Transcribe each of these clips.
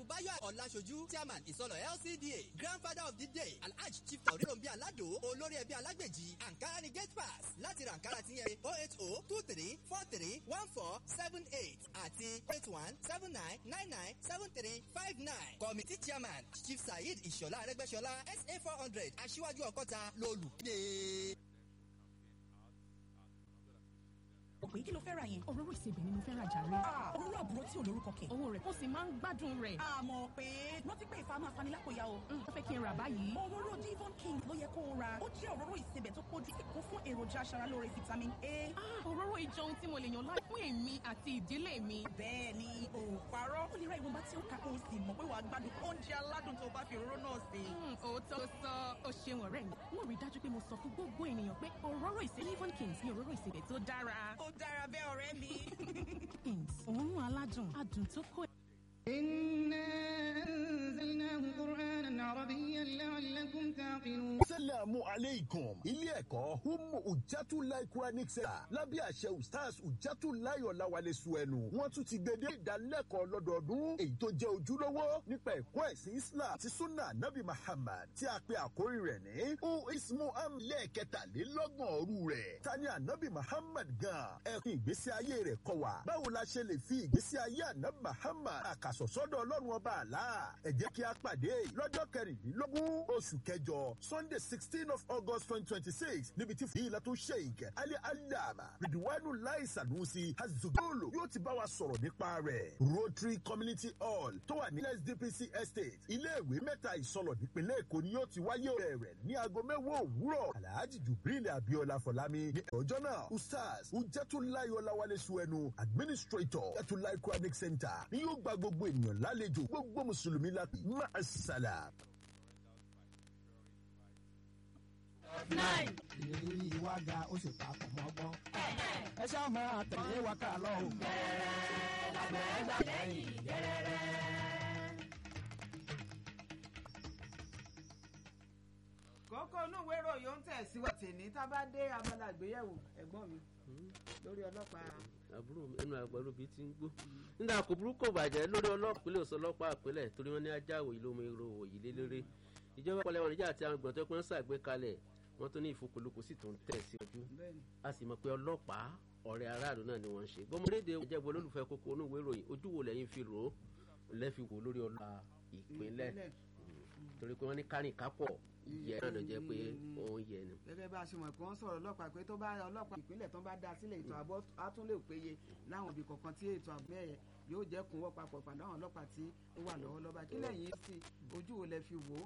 báyọ̀ ọ̀làṣojú chairman ìsọlọ̀ lcda grandfather of the day alhaj chief tauríròǹbí aládò olórí ẹbí alágbèjì ankara ni gate pass láti ra ankara ti yẹn oh eight oh two three four three one four seven eight àti eight one seven nine nine nine seven three five nine committee chairman chief saheed ìṣọ̀lá arẹ́gbẹ́ṣọlá sa four hundred aṣíwájú ọkọ́ta lolùdé. òpin kí ló fẹ́ ra yẹn. òróró ìsebẹ̀ ni mo fẹ́ ra jàre. òróró àbúrò tí ò lórúkọ kẹ̀. owó rẹ̀ ó sì máa ń gbádùn rẹ̀. àmọ́ pé rántí pé ìfà máa fani lápòyà o. ó fẹ́ kí n rà báyìí. òróró divon king ló yẹ kó o ra. ó jẹ́ òróró ìsebẹ̀ tó kójú kó fún èròjà aṣaralóore vitamin a. òróró ìjọ ohun tí mo lè yàn láì fún èmi àti ìdílé mi. bẹ́ẹ̀ ni o parọ́. ó lè ra ìwọ̀nba tí ó ká kó o sì mọ̀ pé wàá gbádùn oúnjẹ aládùn tó bá fi òróró náà sè. òótọ́ sọ ó ṣeun ọ̀rẹ́ mi. wọ́n rí dájú pé mo sọ fún gbogbo ènìyàn pé òróró ìsebẹ̀ divon kings ni òróró ìsebẹ̀ tó dára. ó dára bẹ́ẹ̀ ọ̀rẹ́ mi. kings òórùn aládùn adùn tó kó إنا أنزلناه قرآنا عربيا لعلكم تعقلون Assalamu alaikum. Ilé ẹ̀kọ́ Humu Ujatulai Quranic Center lábẹ́ àṣẹ Ustaz Ujatulai Ọ̀làwálé Suẹ̀nù. Wọ́n tún ti gbede ìdánilẹ́kọ̀ọ́ lọ́dọọdún èyí tó jẹ́ ojúlówó nípa ẹ̀kọ́ ẹ̀sìn Islam ti Sunna Nabi Muhammad tí a pe àkórí rẹ̀ ní U Ismu Am lẹ́ẹ̀kẹtàlélọ́gbọ̀n òru rẹ̀. Tani Anabi Muhammad gan ẹ̀kún ìgbésí ayé rẹ̀ kọ́ wa. Báwo la ṣe lè fi ìgbésí ayé Anabi Muhammad àkàsọ̀ sọ́dọ̀ Ọlọ́run ọba àlá? Ẹ jẹ́ kí a pàdé lọ́jọ́ kẹrìndínlógún oṣù kẹjọ Sunday sixteen of August twenty twenty six níbi tí fìyìlá tó sheik Ali Alama Ridwanu Lai Sanusi Azugolo yóò ti bá wa sọ̀rọ̀ nípa rẹ̀. Rotary Community Hall tó wà ní SDPC Estate iléèwé mẹ́ta ìsọlọ̀ nípínlẹ̀ Èkó ni yóò ti wáyé bẹ̀rẹ̀ ní aago mẹ́wàá òwúrọ̀. Alhaji Jubril Abiola Fọlámi ní ọjọ́ náà Ustaz Ujatulai Ọláwálé Suẹnu Administrator Ujatulai Quranic Center ni yóò gba gbogbo ènìyàn lálejò gbogbo Mùsùlùmí lápì. Ma'assalam. nine. ìrírí ìwà ga ó sì papọ̀ mọ́ gbọ́n. ẹ ṣáà máa tẹ̀lé wa ká lọ o. gẹ́rẹ́rẹ́ lábẹ́ gbà lẹ́yìn gẹ́rẹ́rẹ́. kókó inú ìwé ìròyìn ń tẹ̀síwájú tèmi tá a bá dé abala àgbéyẹ̀wò ẹ̀gbọ́n mi lórí ọlọ́pàá. àbúrò ẹnu àgbàdo bíi ti ń gbó nígbà kò burúkú bàjẹ́ lórí ọlọ́pìnlẹ̀ òsọ ọlọ́pàá àpilẹ̀ torí wọ́n ní ajá òyìn lómi ro òyìn lélẹ́rẹ́ ìjọba ìpínlẹ̀ wọn níjà àti àwọn ìgbọ̀n tó pín ṣàgbékalẹ̀ wọ́n tún ní ìfokòlókò sì tún tẹ̀ síwájú a sì mọ̀ pé ọlọ́pàá ọ̀rẹ́ aráàlú náà ni wọ́n ń ṣe gbọmọdéde ìjẹ́bù olólùfẹ́ kókó onúwé ìròyìn ojú wo lẹ́yìn fi rò ó lẹ́fi wò lórí ọlọ́pàá ìpínlẹ̀ torí pé wọ́n ní kárìn kápọ̀ yẹ náà ló jẹ́ pé òun yẹ ni. gẹ́gẹ́ bá a ṣe mọ̀ pé wọ́n sọ̀rọ̀ ọlọ́pàá pé tó bá ọlọ́pàá ìpínlẹ̀ tó bá dá sílẹ̀ ètò ààbò á tún lè péye láwọn ibì kọ̀ọ̀kan tí ètò ààbò ẹ̀yẹ yóò jẹ́ kúnwọ́ papọ̀ pàdé àwọn ọlọ́pàá tí ó wà lọ́wọ́ lọ́ba kí lẹ́yìn sí ojú wo lẹ fi wò ó.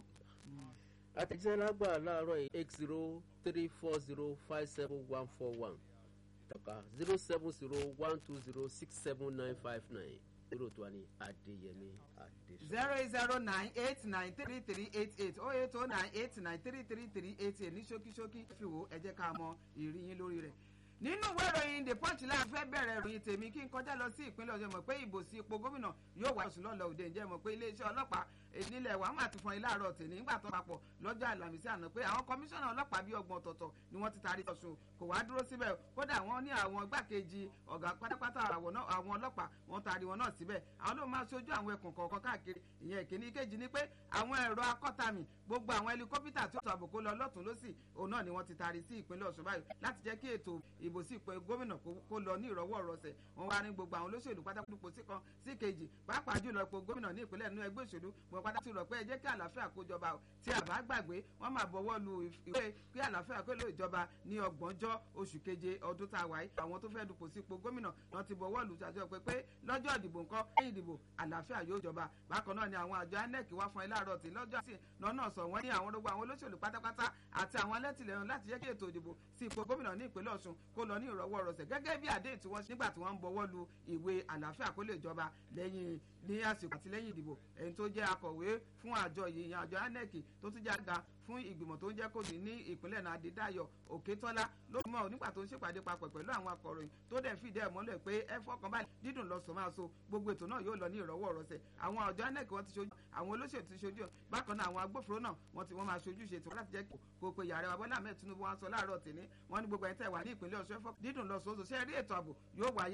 àtẹ̀jíṣẹ́ lágbà láàárọ̀ yìí eight zero three four zero five seven one four one tọ́ka zero seven zero one two zero six seven nine five nine zero tó wà ní adéyẹmí adéṣọ. zero eight zero nine eight nine three three eight eight oh eight oh nine eight nine three three three eight eight ní ṣókíṣókí fi wò ẹ jẹ́ ká mọ ìrìyìn lórí rẹ̀ nínú ìwé ìròyìn the punch láti fẹ́ bẹ̀rẹ̀ ìròyìn tèmi kí n kọjá lọ sí ìpínlẹ̀ ọ̀sẹ̀ mọ̀ pé ìbò sí ipò gómìnà yóò wá oṣù lọ́lọ́ òde ǹjẹ́ mọ̀ pé iléeṣẹ́ ọlọ́pàá nílẹ̀ wa máa ti fọn ilé àárọ̀ tèmi nígbà tó papọ̀ lọ́jọ́ àlàmísí àná pé àwọn kọmíṣánná ọlọ́pàá bíi ọgbọ̀n ọ̀tọ̀ọ̀tọ̀ ni wọ́n ti taari ọ̀sùn kò wá dúró síbẹ̀ kódà wọ́n ní àwọn igbákejì ọ̀gá pátápátá àwọn ọlọ́pàá wọ́n taari wọn náà síbẹ̀ àwọn ló máa ṣojú àwọn ẹkùn kọ̀ọ̀kan káàkiri ìyẹn ìkíní kejì ni pé àwọn ẹ̀rọ akọ́tàmì gbogbo àwọn ẹlikọ́pítà tó tàbí kó lọ lọ́tún lọ́sì òun náà ni wọ́n ti taari sí ìpínlẹ̀ ọ̀ṣun báyìí láti jẹ́ kí ètò ìbò sí ipò gómìnà kó lọ ní ìrọ̀wọ́ rọsẹ̀ wọ́n wá ní gbogbo àwọn olóṣèlú pátákó sí kan sí kejì pàápàá jùlọ ipò gómìnà ní ìpínlẹ̀ nínú ẹgbẹ́ òṣèlú wọn pátá ti rọ̀ pé ẹ jẹ́ kí àlàáfíà kó jọba o tí a bá gbàgbé wọ́n máa bọ̀wọ́ lu ìwé kí àlàáfíà kó lè jọba ní ọgbọ̀njọ́ oṣù keje ọdún tá a wáyé àwọn tó fẹ́ dupò sí ipò gómìnà wọn ti bọ̀wọ́ lu ṣàjọ pé pé lọ́jọ́ ìdìbò nǹkan lẹ́yìn ìdìbò àlàáfíà yóò jọba bákan náà ni àwọn àjọ inec wá fún ẹ láàárọ̀ tí lọ́jọ́ sí lọ́nà sọ wọ́n ní àwọn gbogbo àwọn olóṣèlú pátápátá àti àwọn alẹ́tìlẹ́yìn láti jẹ́ kí ètò ìdìbò sí ipò gómìnà ní ìpínlẹ̀ ọ̀ṣun kó lọ ní ìrọ̀wọ́ rọsẹ̀ gẹ́gẹ́ bí àdéhùn tí wọ́n nígbà tí wọ́n ń bọwọ́ lu ìwé àlàáfíà kó lè jọba lẹ́yìn ní àsìkò àti lẹ́yìn ìdìbò ẹni tó jẹ́ akọ̀wé fún àjọ yìí ìyẹn àjọ inec tó tún jẹ́ àga fún ìgbìmọ̀ tó ń jẹ́ kòdì ní ìpínlẹ̀ náà adédáyọ̀ òkètọ́lá ló mọ̀ nígbà tó ń ṣèpàdé papọ̀ pẹ̀lú àwọn akọ̀ròyìn tó dẹ̀ fìdí ẹ̀ mọ́lẹ̀ pé ẹ fọkàn báyìí dídùn lọ sọ máa so gbogbo ètò náà yóò lọ ní ìrọ̀wọ́ rọsẹ̀ àwọn àjọ inec wọn ti ṣojú àwọn olóṣèlú ti ṣojú bákan náà àwọn agbófinró náà wọn ti wọn máa ṣojú ṣètò láti jẹ́ kó pe yàrá wa bọ́lá ahmed tinubu wọn sọ láàárọ̀ tèmi wọn ní gbogbo ẹ̀ tẹ̀ wà ní ìpínlẹ̀ ọ̀ṣun dídùn lọ sọ ṣe rí ètò ààbò yóò wáyé